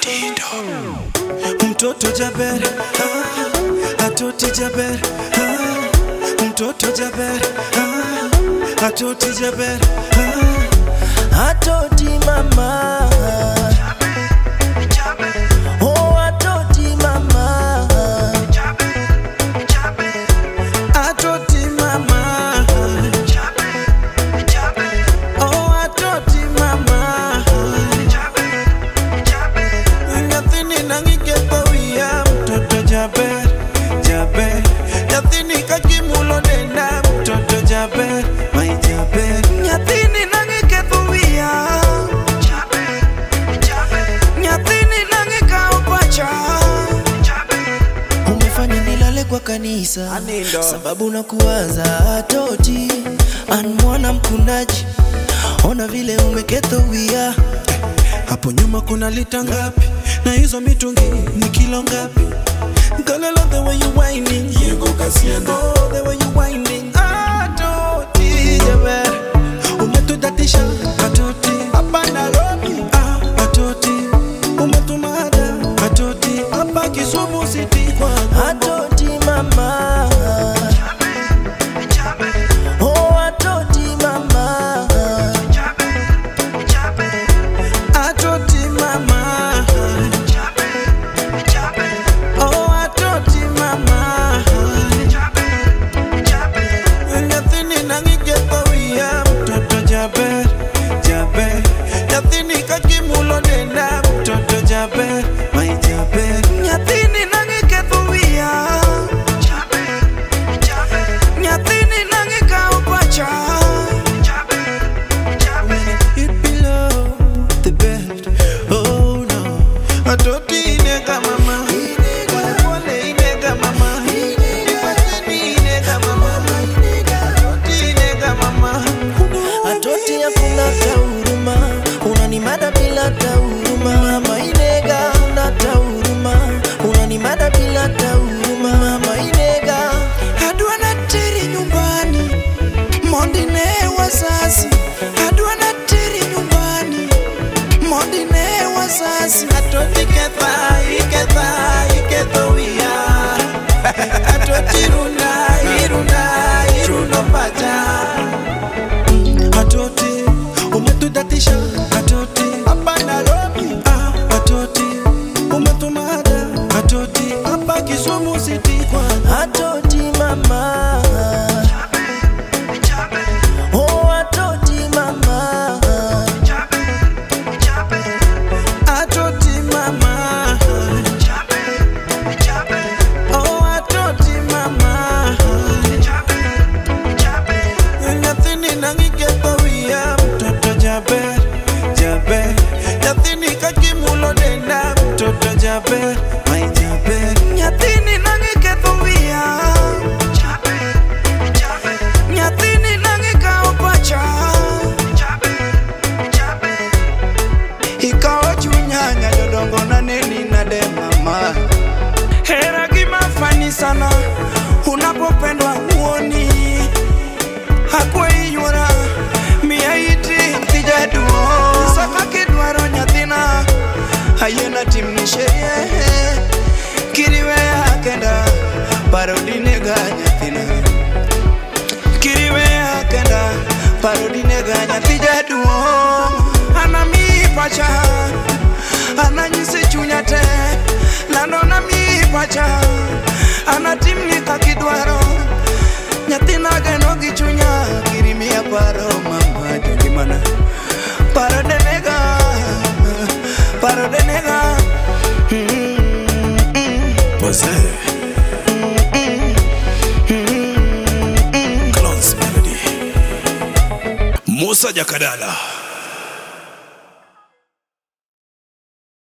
Mtoto Jaber, ah, atoti Jaber, ah, mtoto Jaber, ah, atoti Jaber, ah, atoti mama. Oh, atoti mama. Atoti mama. Oh, atoti mama. Nyathini nang'iketho wiya mtoto jaber jaber nyathini kakimulo denda mtoto jaber mai jaber nyathini nang'iketho wiya nyathini nang'ikawo pacha umefanya nilale kwa kanisa Anindo. sababu na kuwaza toti an mwana mkundaji ona vile umeketho wia hapo nyuma kuna lita ngapi na hizo mitungi ni kilo ngapi Girl, I love the way you whining. Oh, the way you whining. Ah, toti, jaber. Umetudatisha, atoti. Hapa Nairobi. Ah, atoti. Umetumada, atoti. Hapa Kisumu City kwa atoti mama. Oh, atoti mama. Atoti mama. Oh, atoti mama. Nyathini nang'iketho wiya mtoto jaber jaber nyathini kakimulo denda mtoto jaber mai jaber nyathini nang'iketho wiya nyathini nang'ikawo pacha It below the bed. Oh no. Atoti inega mama. Pole pole inega mama. Ipateni inega mama. Atoti inega mama. Atoti hakuna hata huruma. Unanimada bila hata huruma. Mama inega huna hata huruma. Unanimada bila hata huruma. Mama inega. Adwa na teri nyumbani mondi ne wazazi adwa na teri nyumbani mondi ne wazazi atoti ketha iketha iketho wiya atoti runda irunda irundo pacha atoti umetudatisha atoti hapa Nairobi ah, atoti umetumada atoti hapa Kisumu City kwa atoti mama Oh, atoti mama. Atoti mama. Oh, atoti mama. Nyathini nang'iketho wiya mtoto jaber jaber nyathini kakimulo denda mtoto jaber mai jaber nyathini nang'iketho wiya nyathini nang'ikawo pacha ikawo chunya nyajodongo naneni nade mama hera gima fani sana unapopendwa huoni hakuiywora miya iti kijaduo saka kidwaro nyathina ayena timni sherie kiriweya kenda parodinega nyathina kiriweya kenda parodinega nyathi jaduong' anami pacha ananyisi chunya te lando nami pacha anatimni kakidwaro nyathina geno gi chunya kirimiya paro mama jogimana paro denega paro denega Pose. Close Melody. Musa Jakadala.